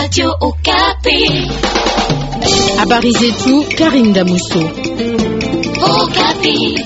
Radio Okapi. Habari zetu Karim Damuso. Okapi.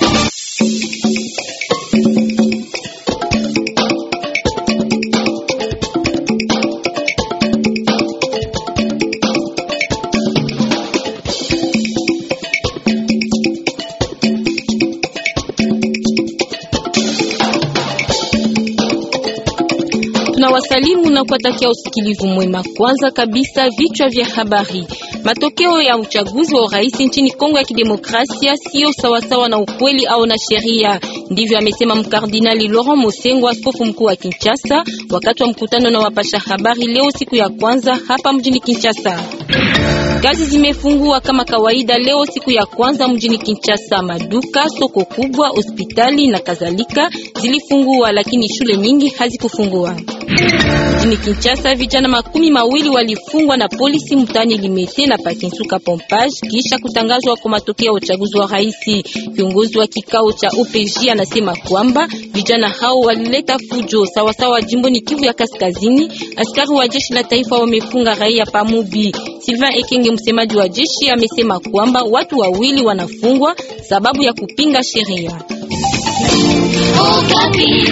Tunawasalimu na kuwatakia usikilivu mwema. Kwanza kabisa, vichwa vya habari. Matokeo ya uchaguzi wa urais nchini Kongo ya Kidemokrasia sio sawasawa na ukweli au na sheria. Ndivyo amesema mkardinali Laurent Mosengo, askofu mkuu wa Kinshasa, wakati wa mkutano na wapasha habari leo siku ya kwanza hapa mjini Kinshasa. Kazi zimefungua kama kawaida leo siku ya kwanza mjini Kinshasa. Maduka, soko kubwa, hospitali na kadhalika zilifungua, lakini shule nyingi hazikufungua. Mjini Kinshasa vijana makumi mawili walifungwa na polisi mtaani Limete na Pakinsuka Pompage kisha kutangazwa kwa matokeo ya uchaguzi wa rais. Kiongozi wa kikao cha OPJ anasema kwamba vijana hao walileta fujo sawasawa jimboni Kivu ya Kaskazini. Askari wa jeshi la taifa wamefunga raia Pamubi. Sylvain Ekenge, msemaji wa jeshi, amesema kwamba watu wawili wanafungwa sababu ya kupinga sheria. Okapi.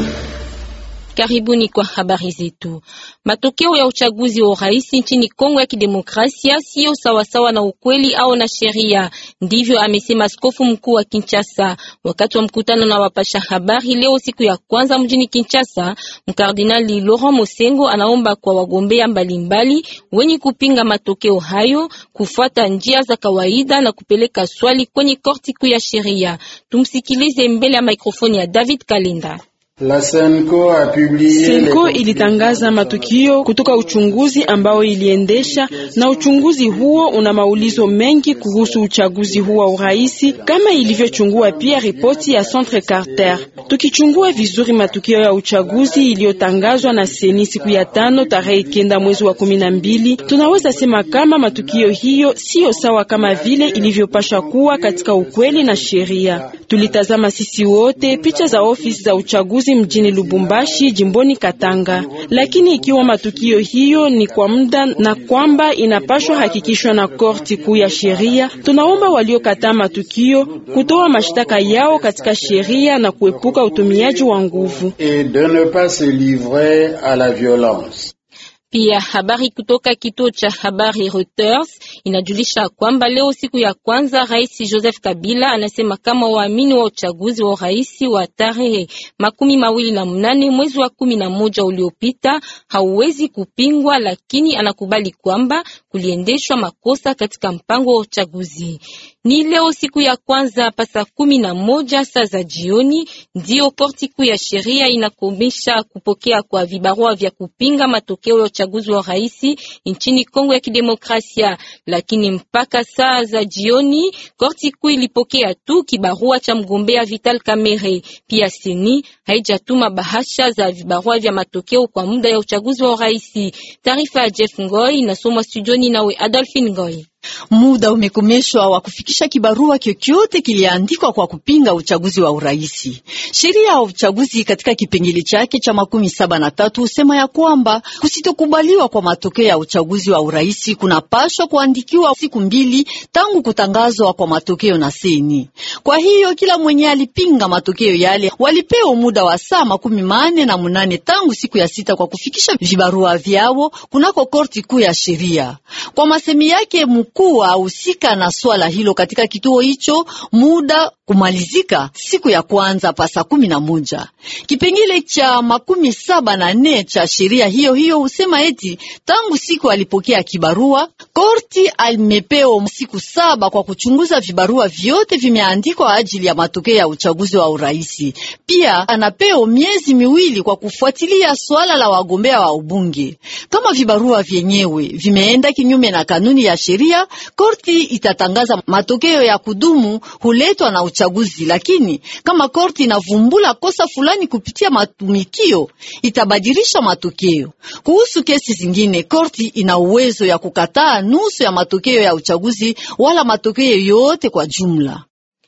Karibuni kwa habari zetu. Matokeo ya uchaguzi wa urais nchini Kongo ya Kidemokrasia sio sawasawa na ukweli au na sheria, ndivyo amesema askofu mkuu wa Kinshasa wakati wa mkutano na wapasha habari leo siku ya kwanza mjini Kinshasa. Mkardinali Laurent Mosengo anaomba kwa wagombea mbalimbali wenye kupinga matokeo hayo kufuata njia za kawaida na kupeleka swali kwenye korti kuu ya sheria. Tumsikilize mbele ya mikrofoni ya David Kalenda. La Senko a publié Senko ilitangaza matukio kutoka uchunguzi ambao iliendesha, na uchunguzi huo una maulizo mengi kuhusu uchaguzi huo wa urais, kama ilivyochungua pia ripoti ya Centre Carter. Tukichungua vizuri matukio ya uchaguzi iliyotangazwa na seni siku ya tano tarehe kenda mwezi wa kumi na mbili, tunaweza sema kama matukio hiyo siyo sawa kama vile ilivyopasha kuwa katika ukweli na sheria. Tulitazama sisi wote picha za ofisi za uchaguzi mjini Lubumbashi jimboni Katanga. Lakini ikiwa matukio hiyo ni kwa muda na kwamba inapashwa hakikishwa na korti kuu ya sheria, tunaomba waliokataa matukio kutoa mashtaka yao katika sheria na kuepuka utumiaji wa nguvu. et de ne pas se livrer à la violence. Pia habari kutoka kituo cha habari Reuters inajulisha kwamba leo siku ya kwanza Rais Joseph Kabila anasema kama waamini wa uchaguzi wa rais wa tarehe makumi mawili na mnane mwezi wa kumi na moja uliopita hauwezi kupingwa, lakini anakubali kwamba kuliendeshwa makosa katika mpango wa uchaguzi. Ni leo siku ya kwanza pasa kumi na moja saa za jioni ndio korti kuu ya sheria inakomesha kupokea kwa vibarua vya kupinga matokeo ya uchaguzi wa rais nchini Kongo ya Kidemokrasia, lakini mpaka saa za jioni korti kuu ilipokea tu kibarua cha mgombea Vital Kamerhe. Pia seni haijatuma bahasha za vibarua vya matokeo kwa muda ya uchaguzi wa rais. Taarifa ya Jeff Ngoi inasomwa studioni nawe Adolphine Ngoi. Muda umekomeshwa wa kufikisha kibarua kyokyote kiliandikwa kwa kupinga uchaguzi wa uraisi. Sheria ya uchaguzi katika kipengele chake cha makumi saba na tatu husema ya kwamba kusitokubaliwa kwa matokeo ya uchaguzi wa uraisi kunapashwa kuandikiwa siku mbili tangu kutangazwa kwa matokeo na seni. Kwa hiyo kila mwenye alipinga matokeo yale walipewa muda wa saa makumi mane na munane tangu siku ya sita kwa kufikisha vibarua vyao kunako korti kuu ya sheria. Kwa masemi yake mkuu ahusika na swala hilo katika kituo hicho, muda kumalizika siku ya kwanza pa saa kumi na moja. Kipengele cha makumi saba na nne cha sheria hiyo hiyo husema eti tangu siku alipokea kibarua, korti alimepewa siku saba kwa kuchunguza vibarua vyote vimeandikwa ajili ya matokeo ya uchaguzi wa uraisi. Pia anapewa miezi miwili kwa kufuatilia swala la wagombea wa ubunge. Kama vibarua vyenyewe vimeenda kinyume na kanuni ya sheria, korti itatangaza matokeo ya kudumu huletwa na uchaguzi. Lakini kama korti inavumbula kosa fulani kupitia matumikio, itabadilisha matokeo. Kuhusu kesi zingine, korti ina uwezo ya kukataa nusu ya matokeo ya uchaguzi wala matokeo yote kwa jumla.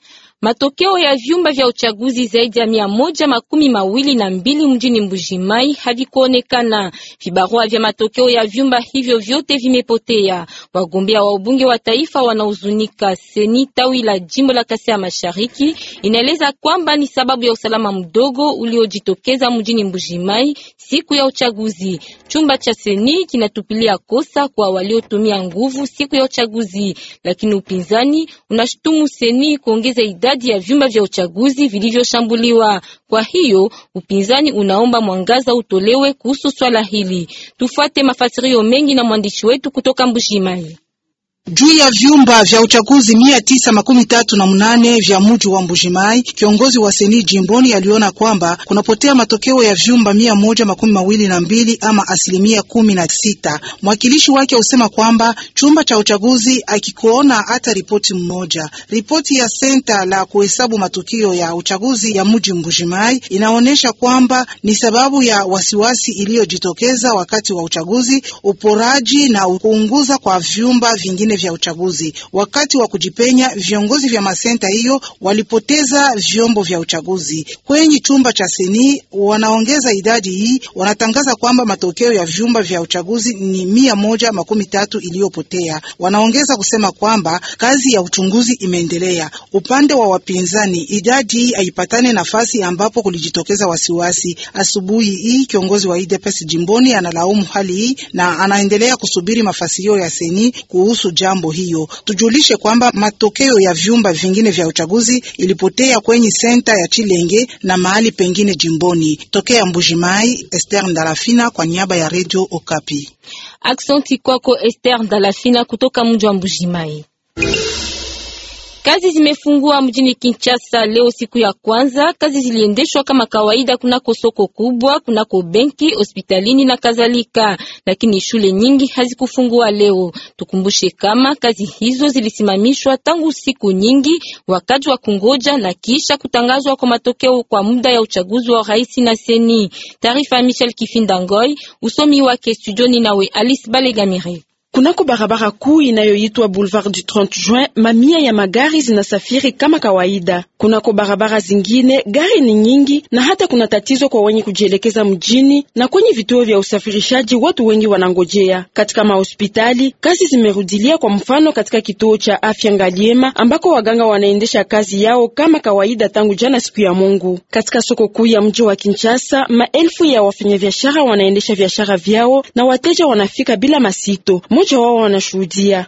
Matokeo ya vyumba vya uchaguzi zaidi ya mia moja makumi mawili na mbili mjini Mbujimai havikuonekana. Vibarua vya matokeo ya vyumba hivyo vyote vimepotea. Wagombea wa ubunge wa taifa wanahuzunika. Seni tawi la jimbo la Kasai ya Mashariki inaeleza kwamba ni sababu ya usalama mdogo uliojitokeza mjini Mbujimai siku ya uchaguzi. Chumba cha Seni kinatupilia kosa kwa waliotumia nguvu siku ya uchaguzi, lakini upinzani unashutumu Seni kuongeza idadi ya vyumba vya uchaguzi vilivyoshambuliwa. Kwa hiyo upinzani unaomba mwangaza utolewe kuhusu swala hili. Tufuate mafasirio mengi na mwandishi wetu kutoka Mbujimai. Juu ya vyumba vya uchaguzi mia tisa makumi tatu na mnane vya muji wa Mbujimai, kiongozi wa seni jimboni aliona kwamba kunapotea matokeo ya vyumba mia moja makumi mawili na mbili ama asilimia kumi na sita. Mwakilishi wake usema kwamba chumba cha uchaguzi akikuona hata ripoti mmoja. Ripoti ya senta la kuhesabu matukio ya uchaguzi ya muji Mbujimai inaonyesha kwamba ni sababu ya wasiwasi iliyojitokeza wakati wa uchaguzi, uporaji na kuunguza kwa vyumba vingine vya uchaguzi. Wakati wa kujipenya, viongozi vya masenta hiyo walipoteza vyombo vya uchaguzi. Kwenye chumba cha seni wanaongeza idadi hii, wanatangaza kwamba matokeo ya vyumba vya uchaguzi ni mia moja makumi tatu iliyopotea. Wanaongeza kusema kwamba kazi ya uchunguzi imeendelea. Upande wa wapinzani, idadi hii haipatane nafasi ambapo kulijitokeza wasiwasi. Asubuhi hii kiongozi wa UDPS jimboni analaumu hali hii na anaendelea kusubiri mafasirio ya seni kuhusu jambo hiyo. Tujulishe kwamba matokeo ya vyumba vingine vya uchaguzi ilipotea kwenye senta ya Chilenge na mahali pengine jimboni. Tokea Mbujimai, Esther Ndalafina kwa niaba ya Radio Okapi. Aksanti kwako Esther Ndalafina kutoka mji wa Mbujimai. Kazi zimefungua mjini Kinshasa leo siku ya kwanza. Kazi ziliendeshwa kama kawaida kunako soko kubwa, kunako benki, hospitalini na kadhalika, lakini shule nyingi hazikufungua leo. Tukumbushe kama kazi hizo zilisimamishwa tangu siku nyingi, wakati wa kungoja na kisha kutangazwa kwa matokeo kwa muda ya uchaguzi wa rais na seni. Taarifa ya Michel Kifinda Ngoi, usomi wake studioni nawe Alice Balegamire. Kunako barabara kuu inayoitwa Boulevard du 30 Juin, mamia ya magari zinasafiri kama kawaida. Kunako barabara zingine gari ni nyingi, na hata kuna tatizo kwa wenye kujielekeza mjini, na kwenye vituo vya usafirishaji watu wengi wanangojea. Katika mahospitali kazi zimerudilia, kwa mfano katika kituo cha afya Ngaliema ambako waganga wanaendesha kazi yao kama kawaida tangu jana siku ya Mungu. Katika soko kuu ya mji wa Kinshasa, maelfu ya wafanyabiashara wanaendesha biashara vyao na wateja wanafika bila masito. Mmoja wao wanashuhudia,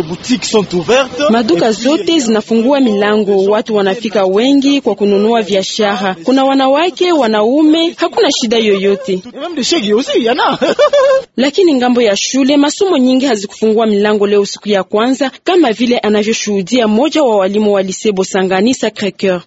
maduka zote zinafungua milango, watu wanafika wengi kwa kununua biashara. Kuna wanawake, wanaume, hakuna shida yoyote. Lakini ngambo ya shule, masomo nyingi hazikufungua milango leo siku ya kwanza, kama vile anavyoshuhudia mmoja wa walimu wa Lycée Bosangani Sacré-Cœur.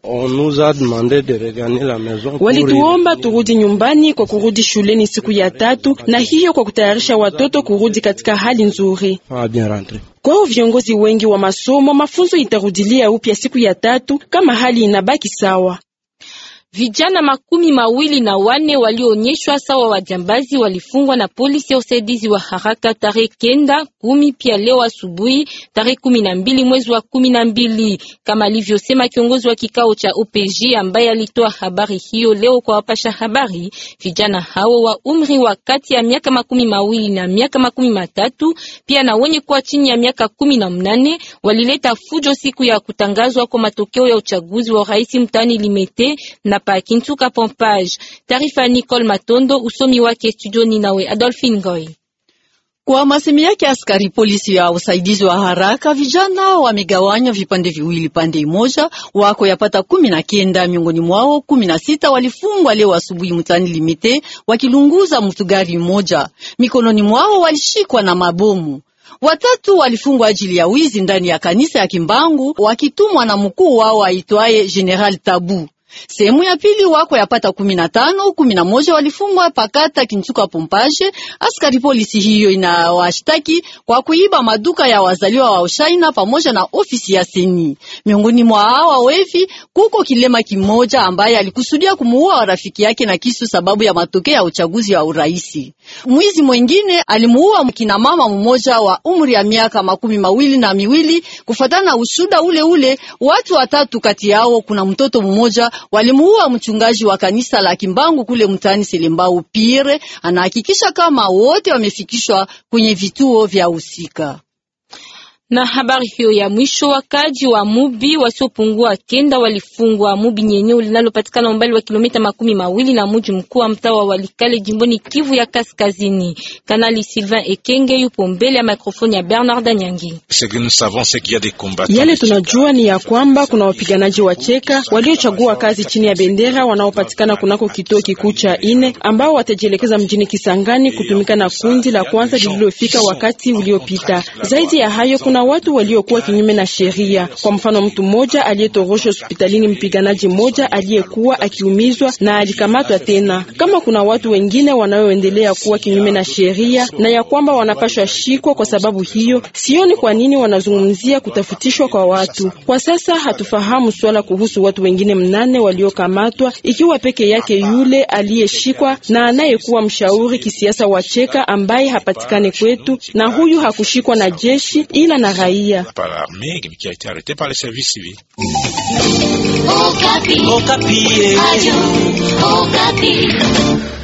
Walituomba turudi nyumbani kwa kurudi shuleni siku ya tatu, na hiyo kwa kutayarisha watoto kurudi katika hali nzuri. Kwao viongozi wengi wa masomo, mafunzo itarudilia upya siku ya tatu kama hali inabaki sawa. Vijana makumi mawili na wane walioonyeshwa sawa wajambazi walifungwa na polisi ya usaidizi wa haraka tarehe kenda kumi pia leo asubuhi tarehe kumi na mbili mwezi wa kumi na mbili kama alivyosema kiongozi wa kikao cha OPG ambaye alitoa habari hiyo leo kwa wapasha habari. Vijana hao wa umri wa kati ya miaka makumi mawili na miaka makumi matatu pia na wenye kuwa chini ya miaka kumi na mnane walileta fujo siku ya kutangazwa kwa matokeo ya uchaguzi wa rais mtaani Limete na pa Kintuka Pompage. Taarifa Nicole Matondo, usomi wake studioni nawe Adolphine Goy. Kwa masemi yake askari polisi ya usaidizi wa haraka, vijana wamegawanya vipande viwili. Pande moja wako yapata kumi na kenda, miongoni mwao kumi na sita walifungwa leo asubuhi mtaani Limite wakilunguza mtu gari moja. Mikononi mwao walishikwa na mabomu. Watatu walifungwa ajili ya wizi ndani ya kanisa ya Kimbangu wakitumwa na mkuu wao aitwaye General Tabu. Sehemu ya pili wako yapata kumi na tano kumi na moja walifungwa pakata Kinchuka Pompage. Askari polisi hiyo inawashtaki kwa kuiba maduka ya wazaliwa wa Ushaina pamoja na ofisi ya Seni. Miongoni mwa hawa wevi kuko kilema kimoja ambaye alikusudia kumuua rafiki yake na kisu sababu ya matokeo ya uchaguzi wa uraisi. Mwizi mwengine alimuua kina mama mmoja wa umri ya miaka makumi mawili na miwili. Kufatana na ushuda ule ule, watu watatu kati yao kuna mtoto mmoja walimuua mchungaji wa kanisa la Kimbangu kule mtaani Selembau. Pire anahakikisha kama wote wamefikishwa kwenye vituo vya husika. Na habari hiyo ya mwisho, wakaji wa Mubi wasiopungua kenda walifungwa Mubi ni eneo linalopatikana umbali wa kilomita makumi mawili na mji mkuu wa mtaa wa Walikale jimboni Kivu ya Kaskazini. Kanali Sylvain Ekenge yupo mbele ya mikrofoni ya Bernard Nyangi. Yale tunajua ni ya kwamba kuna wapiganaji wa Cheka waliochagua kazi chini ya bendera wanaopatikana kunako kituo kikuu cha ine ambao watajielekeza mjini Kisangani kutumika na kundi la kwanza lililofika wakati uliopita. Zaidi ya hayo kuna watu waliokuwa kinyume na sheria. Kwa mfano, mtu mmoja aliyetorosha hospitalini mpiganaji mmoja aliyekuwa akiumizwa na alikamatwa tena. Kama kuna watu wengine wanaoendelea kuwa kinyume na sheria na ya kwamba wanapashwa shikwa kwa sababu hiyo, sioni kwa nini wanazungumzia kutafutishwa kwa watu. Kwa sasa hatufahamu swala kuhusu watu wengine mnane waliokamatwa, ikiwa peke yake yule aliyeshikwa na anayekuwa mshauri kisiasa wa Cheka ambaye hapatikane kwetu, na huyu hakushikwa na jeshi ila na raia. Okapi. Okapi.